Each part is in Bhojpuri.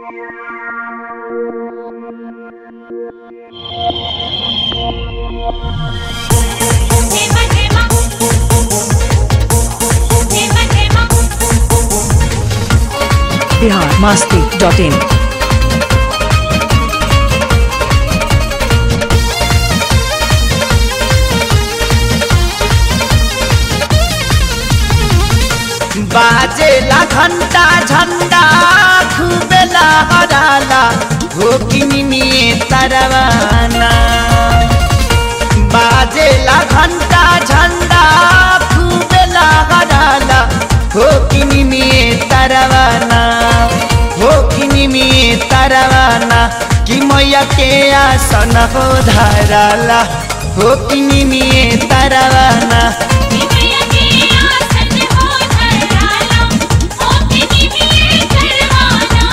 Tema tema Tema tema Bihar Masti dot in बाजेला घंटा झंडा खूबेला हराला हो कि निमिये तरवाना बाजेला घंटा झंडा खूबेला हराला हो कि निमिये तरवाना हो कि निमिये तरवाना कि मैया के आसन हो धराला हो कि निमिये तरवाना विजय के आसन हो धराला ओके निमिये करवाना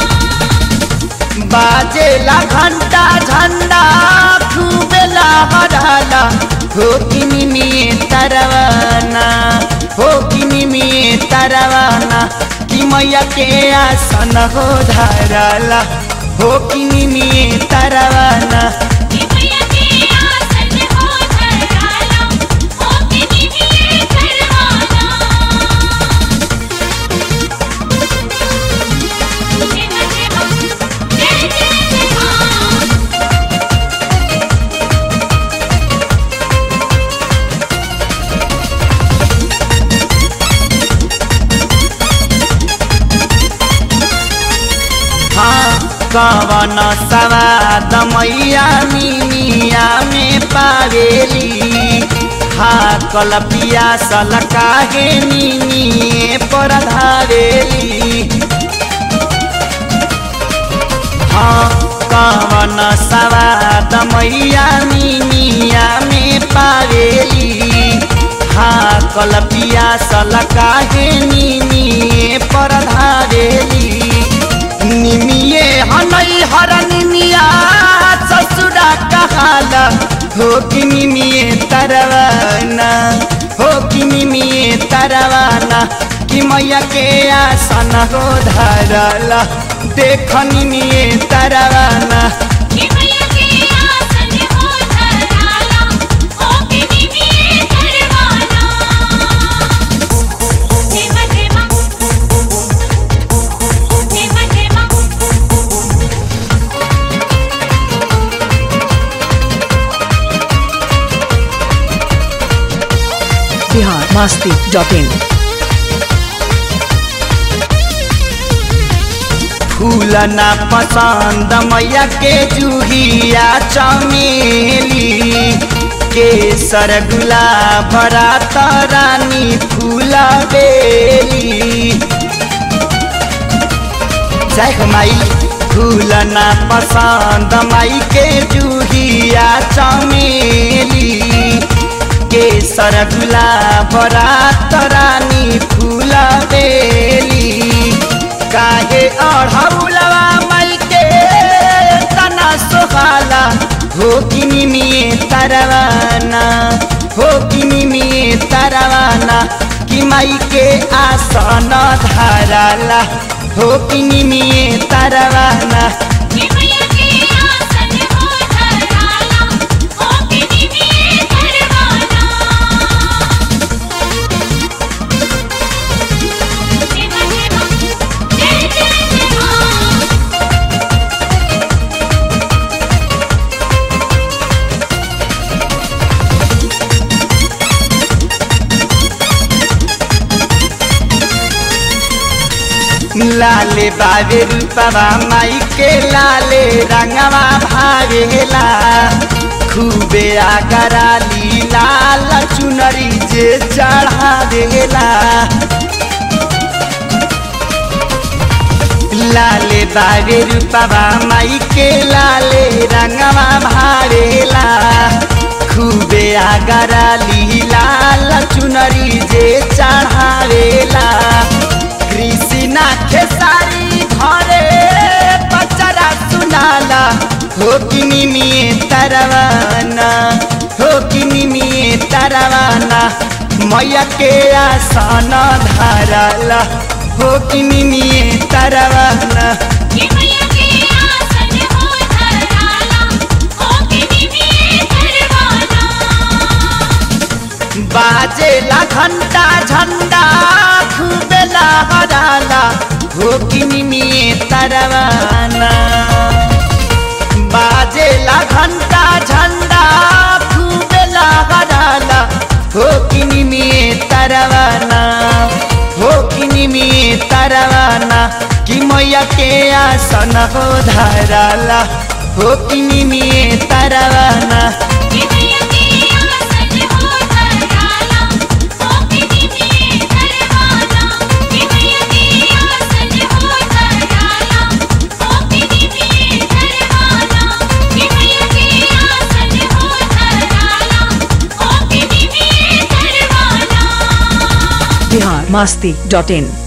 बाजेला घंटा झंडा खूबेला हराला हो कि निमिये तरवाना हो कि निमिये तरवाना कि मैया के आसन हो धराला हो कि निमिये तरवाना विजय के आसन हो धराला ओके निमिये करवाना tema tema जय जय मां हाँ कवन सवाद मैया मिनिया में पावेली हा कल पियासल काहे निनिए पर धावेली हाँ कवन सवाद मैया मिनिया में पावेली हा कल पियासल काहे निनिए पर धावेली निमिये हनई हर निमिया ससुरा कहाला हो कि निमिये तरवाना हो कि निमिये तरवाना कि मैया के आसन हो धरला देख निमिये तरवाना विजय के आसन हो धराला ओके निमिये करवाना tema tema tema tema Bihar Masti dot in फूल ना पसंद मैया के जूहिया चमेली केसर गुलाब रात रानी फूल बेली जय हो माई फूल ना पसंद माई के जूहिया चमेली केसर गुलाब रात रानी फूल बेली काहे अढ़ौलवा माई के तना सोहाला हो कि निमिये तरवाना हो कि निमिये तरवाना कि माई के आसन धराला हो कि निमिये तरवाना विजय के आसन हो धराला ओके निमिये करवाना tema tema जय जय मां लाले बाबे रूपवा माई के लाले रंगवा भावेला खूबे आगराली लाल चुनरी जे चढ़ा देला लाले बाबे रूपवा माई के लाले रंगवा भावेला खूबे आगराली लाल चुनरी जे चढ़ावेला कृष्णा खेसारी घरे पचरा सुनाला हो कि निमिये तरवाना हो कि निमिये तरवाना मैया के आसन धरला हो कि निमिये तरवाना ये तरवाना बाजेला घंटा झंडा फूबेला गडाला हो किनी में तरवाना हो किनी में तरवाना कि मैया के आसन हो धराला हो किनी में तरवाना कि मैया के आसन हो धराला ओ किनी में धरवाना कि मैया के आसन हो धराला ओ किनी में धरवाना कि मैया के आसन हो धराला ओ किनी में धरवाना बिहार मस्ती डॉट इन